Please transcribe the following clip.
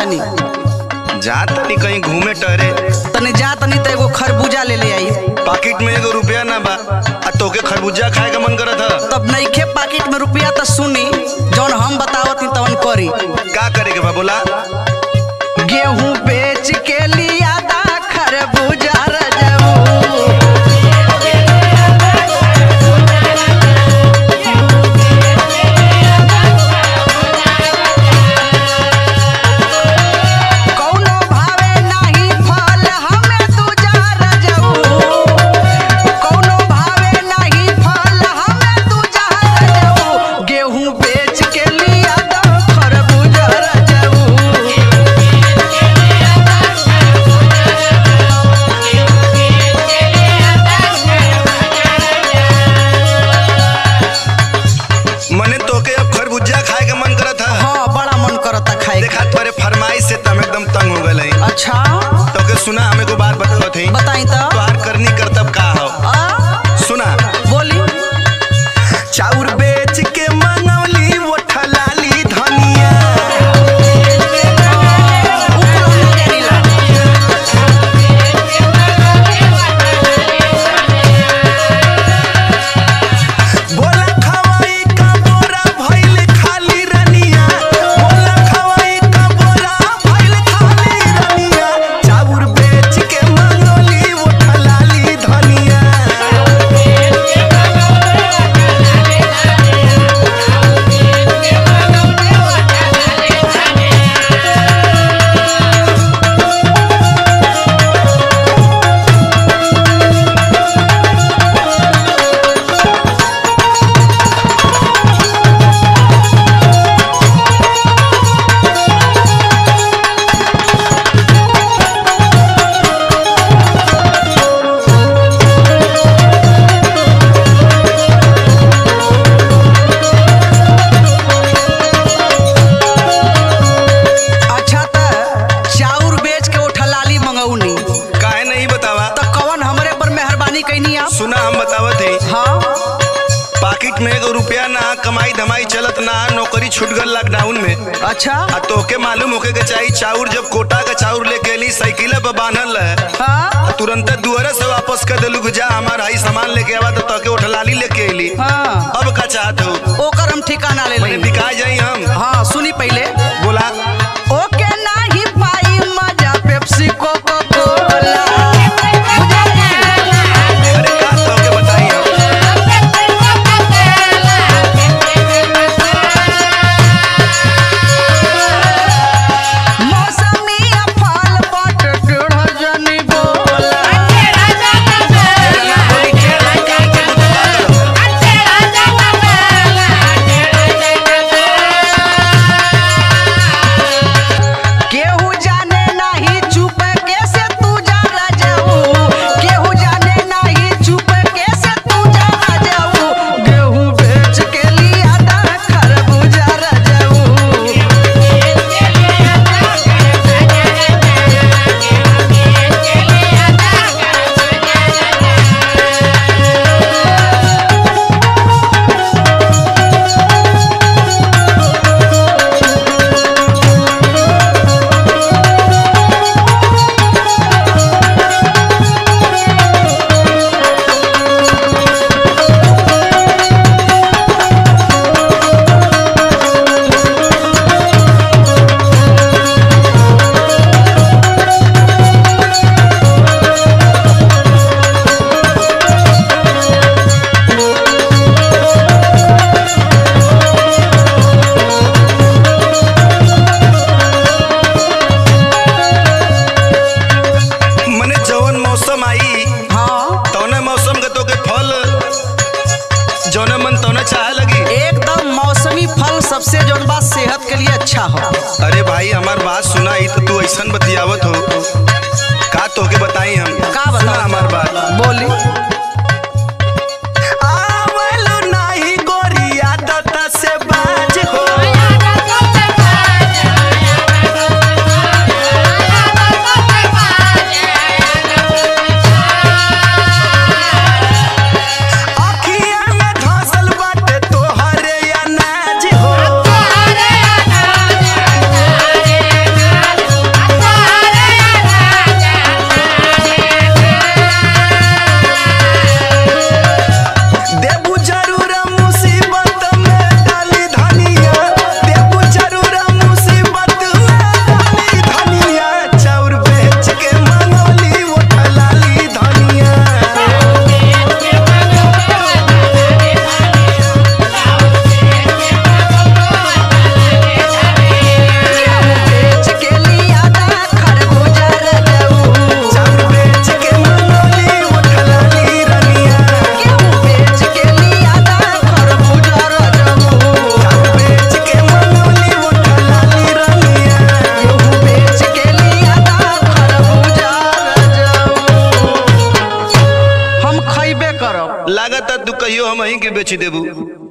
तनी जा तनी कहीं घूमे टहरे तनी जा तनी तो एगो खरबूजा ले ले आई पाकिट में एगो रुपया ना बा आ तोके खरबूजा खाए का मन करत ह तब नईखे पाकिट में रुपया तो सुनी जौन हम बतावत ही तवन करी का करे के बा बोला गेहूं बेच के लिया दा खरबूजा रजऊ कौनो भावे नाही फल हमें दूजा रजऊ कौनो भावे नाही फल हमें दूजा रजऊ गेहूं बेच के लिया दा खरबूजा रजऊ मने तोके अब खरबूजा खाए का मन करत ह हाँ बड़ा मन करता खाए देखा तोरे फरमाइश से तम एकदम तंग हो गए अच्छा तोके सुना हमें को बात बतावत है बताई तो तोहार करनी करतब का हो आ, सुना बोली चाउर बेच के मंगवली वो ठलाली धनिया बोला खवाई का बोरा भइल खाली रनिया बोला खवाई का बोरा भइल खाली रनिया चाउर बेच के मंगवली वो ठलाली धनिया अच्छा त चाउर बेच के उठा लाली मंगौनी काहे नहीं बतावा तो कवन हमरे पर मेहरबानी कैनी आप सुना हम बतावत है हाँ पाकिट में एगो रुपया ना कमाई धमाई चलत ना नौकरी छूट गल लॉकडाउन में अच्छा आ तोके मालूम होके के चाहिए चाउर जब कोटा का चाउर लेके अली साइकिल पे बांधल है हाँ तुरंत दुआरे से वापस कर देलू कि जा हमार हाई सामान लेके आवा तो तोके उठलाली लेके अली हाँ अब का चाहत हो ओकर हम ठिकाना ले मने लें बिका जाई हम हाँ सुनी पहले बोला ओके नाही पाई मजा पेप्सी कोको कोला अरे का तोके बताई हम मौसमी फल बट टेढ़ जनी बोला केहू जाने नाही चुप कैसे तू जा जाऊ केहू जाने नाही चुप कैसे तू जा जाऊ गेहूं बेच के लिया दा खरबूजा जाऊ मने जवन मौसम आई हाँ तौने मौसम के तोके फल जौने मन तौने चाहे लगी एकदम मौसमी फल सबसे जौन बात सेहत के लिए अच्छा हो अरे भाई हमार बात सुनाई तो तू ऐसन बतियावत हो का तोके बताई हम का सुना बताओ हमार बात बोली आवलो नाही गोरिया दता से बाज हो अखिया में धसल बाटे तोहरे अनाज हो Hare लागत तू कहियो हम ही के बेच देबू